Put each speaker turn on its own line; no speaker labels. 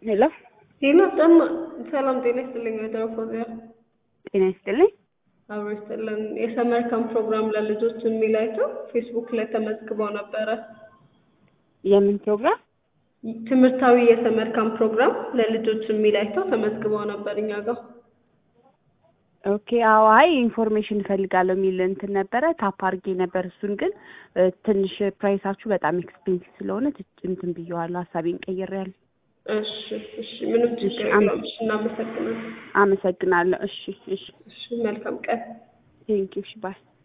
ሄሎ
ጤና ጠማ ሰላም ጤና ይስጥልኝ ወይዘሮ ፎዚያ
ጤና ይስጥልኝ።
አብሮ ይስጥልን። የሰመር ካምፕ ፕሮግራም ለልጆች የሚል አይተው ፌስቡክ ላይ ተመዝግበው ነበረ።
የምን ፕሮግራም?
ትምህርታዊ የሰመር ካምፕ ፕሮግራም ለልጆች የሚል አይተው ተመዝግበው ነበር እኛ ጋር።
ኦኬ አዎ፣ አይ ኢንፎርሜሽን እፈልጋለሁ የሚል እንትን ነበረ ታፕ አድርጌ ነበር። እሱን ግን እ፣ ትንሽ ፕራይሳችሁ በጣም ኤክስፔንሲቭ ስለሆነ ትች- እንትን ብየዋለሁ፣ ሀሳቤን ቀይሬያለሁ።
እሺ እሺ፣ ምንም ችግር የለውም። እሺ፣ እናመሰግናለን።
አመሰግናለሁ። እሺ እሺ፣
እሺ፣ መልካም ቀን።
ቴንኪው። እሺ ባይ